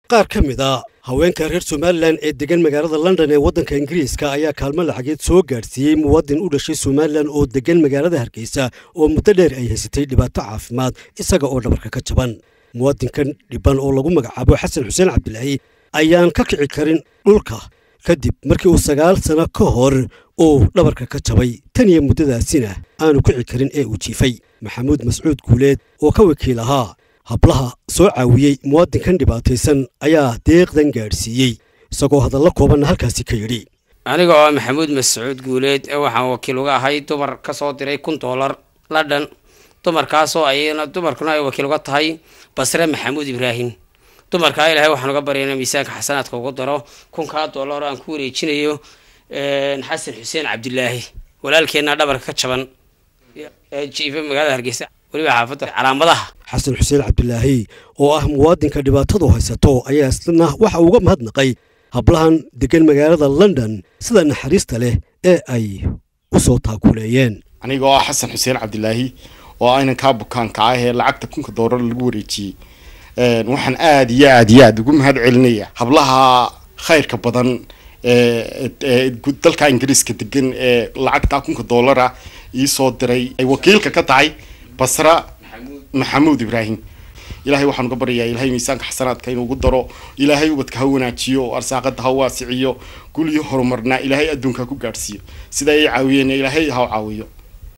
qaar ka mid a haweenka reer somalilan ee degan magaalada london ee waddanka ingiriiska ayaa kaalmo lacageed soo gaadhsiiyey muwaadin u dhashay somalilan oo degan magaalada hargeysa oo muddo dheer ay haysatay dhibaato caafimaad isaga oo dhabarka ka jaban muwaadinkan dhiban oo lagu magacaabo xasan xuseen cabdilaahi ayaan ka kici karin dhulka kadib markii uu sagaal sano ka hor uu dhabarka ka jabay tan iyo muddadaasina aanu kici karin ee uu jiifay maxamuud mascuud guuleed oo ka wakiil ahaa hablaha soo caawiyey muwaadinkan dhibaataysan ayaa deeqdan gaadhsiiyey isagoo hadallo koobanna halkaasi ka yidhi aniga oo maxamuud mascuud guuleed ee waxaan wakiil uga ahay dumar ka soo diray kun doolar ladhan dumarkaasoo ayna dumarkuna ay wakiil uga tahay basre maxamuud ibraahim dumarkaa ilaahay waxaan uga baryayna miisaanka xasanaadka ugu daro kunkaa doolar aan ku wareejinayo xasan xuseen cabdilaahi walaalkeenna dhabarka ka jaban ee jiifa magaalada hargeysa weliba xaafadda calaamadaha xasan xuseen cabdilaahi oo ah muwaadinka dhibaatadu haysato ayaa islana waxa uga mahadnaqay hablahan degan magaalada london sida naxariista leh ee ay u soo taakuleeyeen aniga oo ah xasan xuseen cabdilaahi oo aynan kaa bukaanka ah ee lacagta kunka doolar lagu wareejiyey waxaan aada iyo aada iyo aada ugu mahad celinaya hablaha khayrka badan ee dalka ingiriiska degan ee lacagta kunka doolara iisoo diray ay wakiilka ka tahay basra maxamuud ibraahim ilaahay waxaan uga baryayaa ilaahay miisaanka xasanaadka inuu ugu daro ilaahay ubadka ha wanaajiyo arsaaqada ha waasiciyo gulyo horumarna ilaahay adduunka ku gaadhsiiyo sida ay caawiyeen ilaahay ha caawiyo